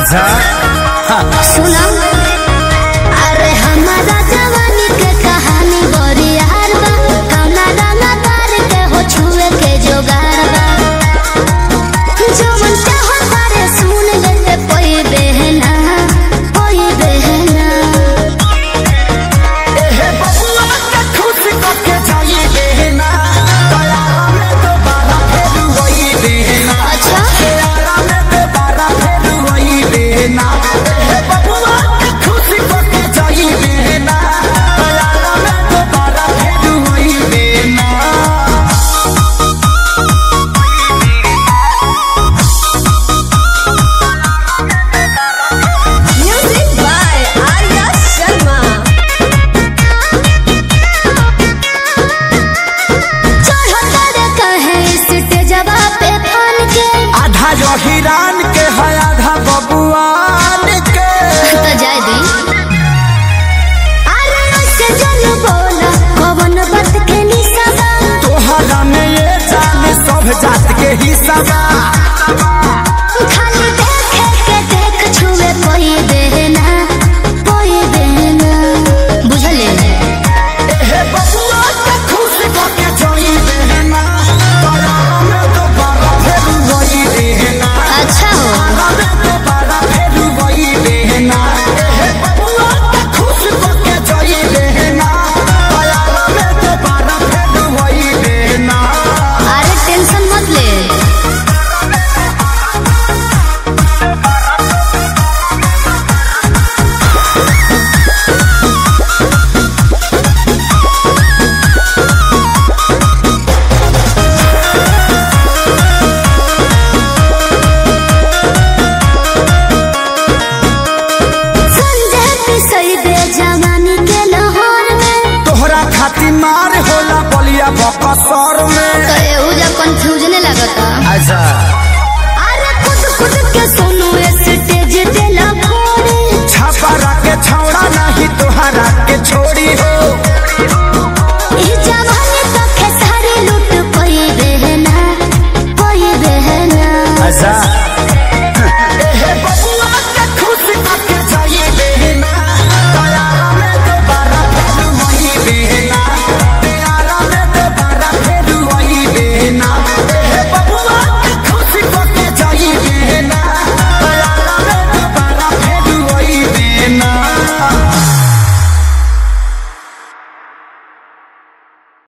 अच्छा सुना अरे हमारा जवानी के कहानी बड़ी यार बा कौना रंगा तार के हो छुए के जोगार बा जो मन चाहो तारे सुन लेते कोई बहना कोई बहना एहे बबुआ के खुश करके जाई देना दया में दोबारा फेर वही देना अच्छा दया में दोबारा फेर वही देना एहे बबुआ के खुश करके जाई देना दया में दोबारा फेर वही देना Music by Arya Sharma. चढ़ो तारे कहे स्टेजवा पे फन के आधा जो हिरान के है आधा बबुआन के तो जाए दी अरे उससे जन बोला कवन बात के निशाबा तोहरा में ये जान सब जात के हिस्सा बा खाली देखे के देख छुए कोई देना कोई देना बुझले एहे बबुआ के खुश करके जाई देना दया में दोबारा फेर वही देना अच्छा हो दया में दोबारा फेर वही देना एहे बबुआ के खुश करके जाई देना दया में दोबारा फेर वही देना अरे टेंशन मत ले संजय पिसई दे जवानी के लहर में तोहरा खातिर मार होला बलिया बकसर में तो एहू जा कंफ्यूजन लगता अच्छा